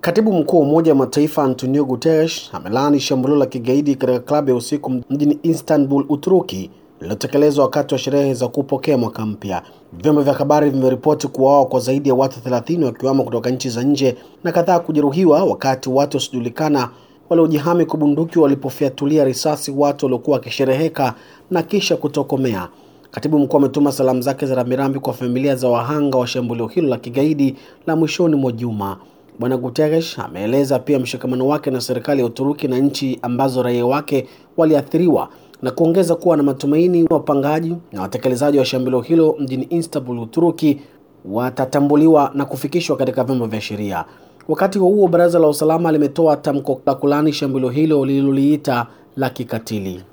Katibu mkuu wa Umoja wa Mataifa Antonio Guterres amelaani shambulio la kigaidi katika klabu ya usiku mjini Istanbul, Uturuki lililotekelezwa wakati wa sherehe za kupokea mwaka mpya. Vyombo vya habari vimeripoti kuuawa kwa zaidi ya watu 30 wakiwamo kutoka nchi za nje na kadhaa kujeruhiwa wakati watu wasiojulikana waliojihami kwa bunduki walipofyatulia risasi watu waliokuwa wakishereheka na kisha kutokomea. Katibu mkuu ametuma salamu zake za rambirambi kwa familia za wahanga wa shambulio hilo la kigaidi la mwishoni mwa juma. Bwana Guterres ameeleza pia mshikamano wake na serikali ya Uturuki na nchi ambazo raia wake waliathiriwa na kuongeza kuwa na matumaini wapangaji na watekelezaji wa shambulio hilo mjini Istanbul, Uturuki watatambuliwa na kufikishwa katika vyombo vya sheria. Wakati huo huo, baraza la usalama limetoa tamko la kulani shambulio hilo lililoliita la kikatili.